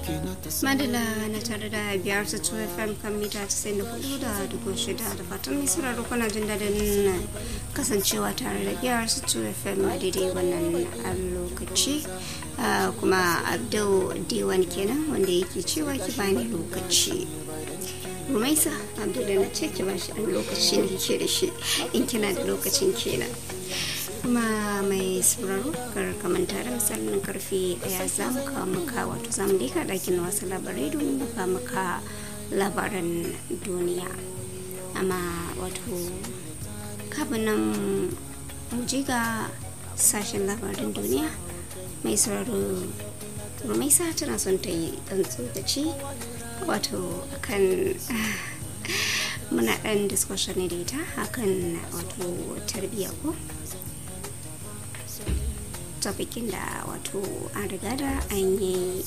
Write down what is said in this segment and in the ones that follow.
madala na tare da biyar su tuwa fm kan mita 94 da dubu shida da fatan mai sauraro kuna jin daɗin kasancewa tare da biyar su tuwa fm a daidai wannan lokaci kuma abdul diwan kenan wanda yake cewa ki bani lokaci rumaisa abdul da na ce ki ba shi ɗan lokaci ne ke da shi in kina da lokacin kenan kuma mai sauraro kar kamanta da misalin karfe daya za mu kawo maka wato za mu dika ɗakin wasu labarai domin mu kawo maka labaran duniya amma wato kafin nan mu ji ga sashen labaran duniya mai sauraro rumaisa tana son ta yi ɗan tsokaci wato akan muna ɗan discussion ne da ita akan wato tarbiyya ko topikin da wato an riga da an yi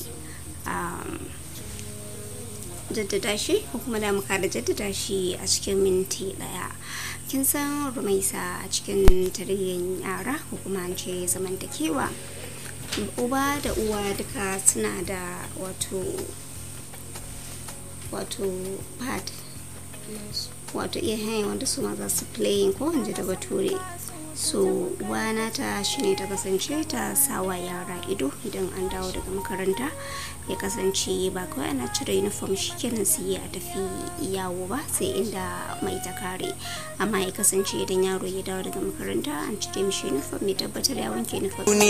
jaddada shi ko kuma da muka da jaddada shi a cikin minti daya kin san rumaisa a cikin tarihin yara ko kuma an ce zamantakewa uba da uwa duka suna da wato wato part wato iya hanyar wanda su ma za su playing ko wanda da bature so wana ta shine ta kasance ta sawa yara ido idan an dawo daga makaranta ya kasance ba kawai ana cire uniform shikenan su yi a tafi yawo ba sai inda mai ta kare amma ya kasance idan yaro ya dawo daga makaranta an cire mishi uniform ya tabbatar ya wanke uniform